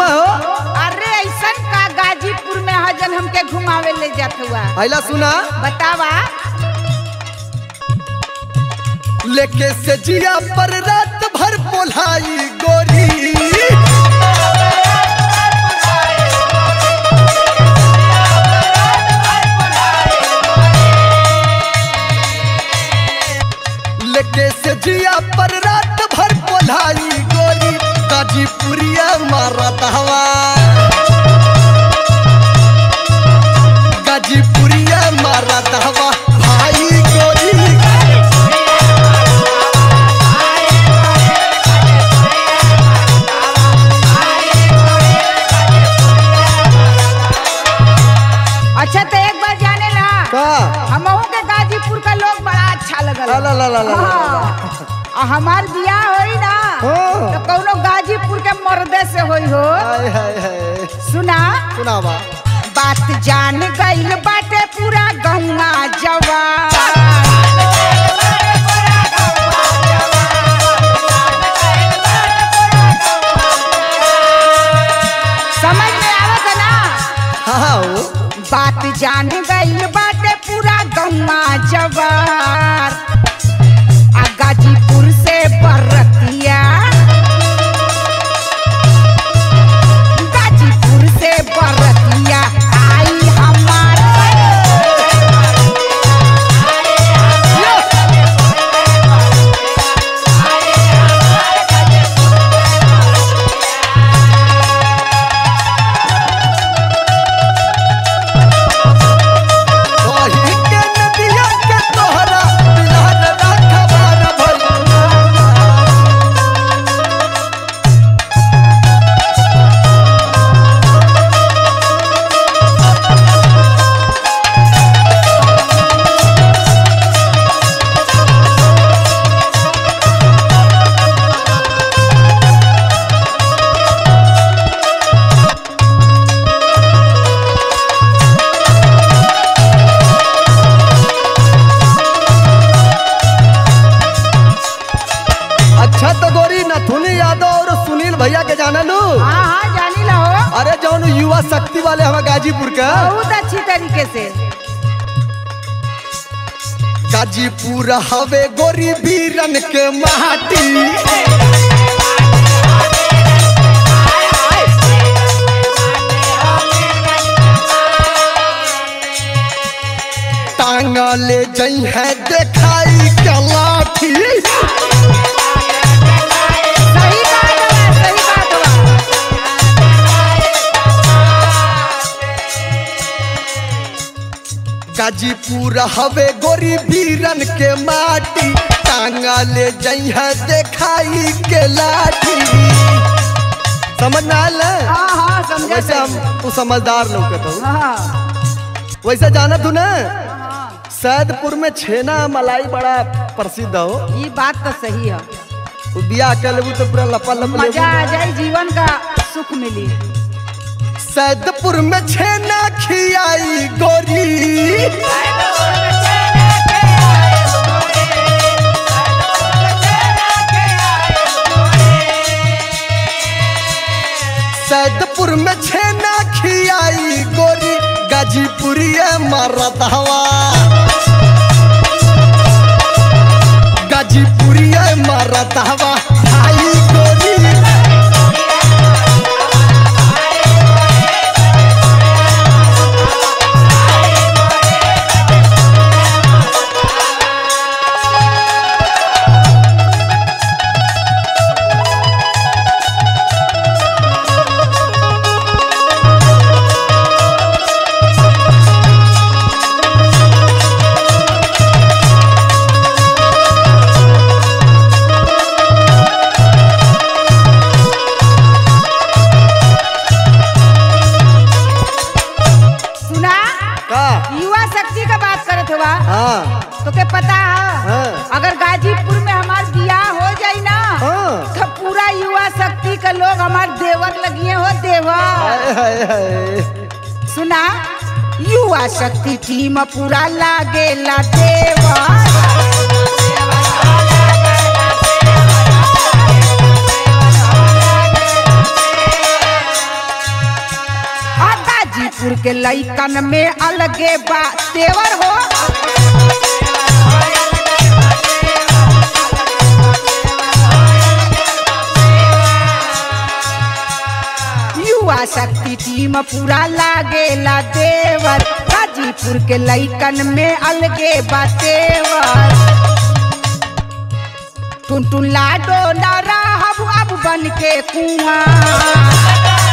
हो अरे ऐसन का गाजीपुर में हजन हमके घुमावे ले जात हुआ पहला सुना बतावा लेके से जिया पर रात भर बोलाई गोरी लेके से जिया पर रात भर बोलाई गोरी गाजीपुरिया मारत हवा गाजीपुरिया मारत हवा भाई गोरी अच्छा तो एक बार जाने ला का हमहू के गाजीपुर का लोग बड़ा अच्छा लगल ला ला ला ला ला ला। हाँ। आ हमार बियाह होई ना हाँ। तो कौनो गाजीपुर के मर्दे से होई हो हाय हाय हाय सुना सुनावा बात जान गईल बाटे पूरा गौना जवान समझ में आवत है ना हाँ हो बात जान गईल बाटे पूरा गौना जवार आ गाजीपुर से बरतिया गाजीपुर से बरतिया आई हमार वही के नदिया के तोहरा बिलहन राखबार भइल अच्छा तो गोरी नथुनी यादव और सुनील भैया के जाना लू हाँ हाँ जानी ला हो अरे जौन युवा शक्ति वाले हमारे गाजीपुर का बहुत अच्छी तरीके से गाजीपुर हवे गोरी बीरन के माटी टांगा ले जई है देखाई के लाठी सही बात बा सही बात बा गाजीपुर हवे गोरी बीरन के माटी टांगा ले जई है देखाई के लाठी समझ में आयल है? हाँ हाँ समझा वैसे हम तू समझदार लोग कहता हूँ हाँ वैसे जाना तू ना हाँ सैदपुर में छेना मलाई बड़ा प्रसिद्ध हो ये बात तो सही है तू बियाह कर लेबू तो पूरा लपा लप लेबू मजा आ जाए जीवन का सुख मिली सैदपुर में छेना खियाई गोरी सैदपुर में छेना खियाई गोरी गाजीपुरिया मारत हवा गाजीपुरिया मारत हवा भाई गोरी सुना का युवा शक्ति का बात करत हुआ हाँ तो के पता है हाँ। अगर गाजीपुर में हमार बियाह हो जाई ना हाँ। तो पूरा युवा शक्ति का लोग हमार देवर लगिए हो देवर हाय हाय हाय सुना युवा शक्ति टीम पूरा लागेला देवर गाजीपुर के लइकन में अलगे बा तेवर हो युवा शक्ति टीम पूरा लागेला देवर गाजीपुर के लइकन में अलगे बा तेवर टुन टुन लाडो ना रहब अब बन के कुआं